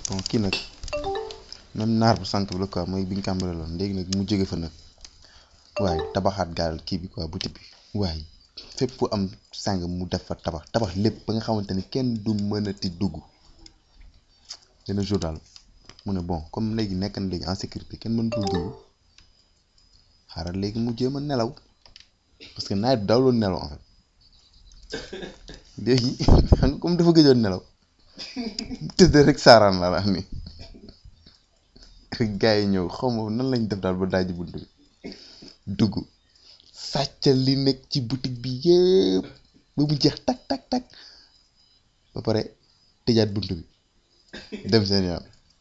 bon kii nag même naar bu sànq bi la quoi mooy bi ñu kàmbareeloon léegi nag mu jóge fa nag waaye tabaxaat gaal kii bi quoi boutique bi waaye fépp fu am sàng mu def fa tabax tabax lépp ba nga xamante ni kenn du mënati dugg benn jour daal mu ne bon comme léegi nekk na léegi en sécurité kenn mënatul dugg xaaral léegi mu jéem a nelaw parce que nawet bi daawloon nelaw en fait léegi xam nga comme dafa gëjoon nelaw tëdd rek saaraan la la ni rek gars yi ñëw xaw ma nan lañ def daal ba daaji bunt bi dugg sàccal li nekk ci boutique bi yëpp ba mu jeex tak tak tak ba pare tëjaat bunt bi dem seen yoon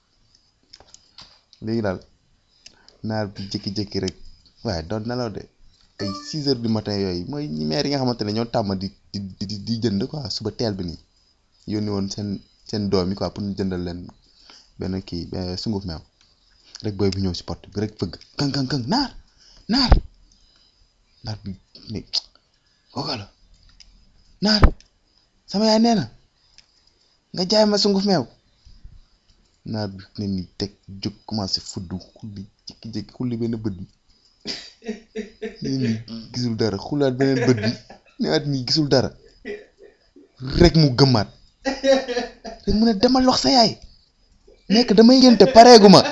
léegi daal naar bi jékki-jékki rek waaye doon nelaw de ay six heures du matin yooyu mooy ñi maire yi nga xamante ne ñoo tàmm di di di di jënd quoi suba teel bi nii yónni woon seen seen doom yi quoi pour ñu jëndal leen benn kii sunguf meew rek booy bi ñëw si porte bi rek fëgg këng këng këng naar naar naar bi ne kooka la naar sama yaay nee na nga jaay ma sunguf meew naar bi ne ni teg jóg commencé fuddu xulli jékki-jékki xulli benn bët bi ne ni gisul dara xulaat beneen bët bi newaat nii gisul dara rek mu gëmmaat rek mu ne demal wax sa yaay nekk damay ngénte pareegu ma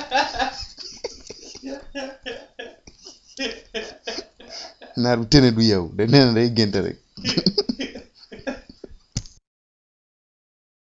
naar bi tene du yeewu de nee na day génte rek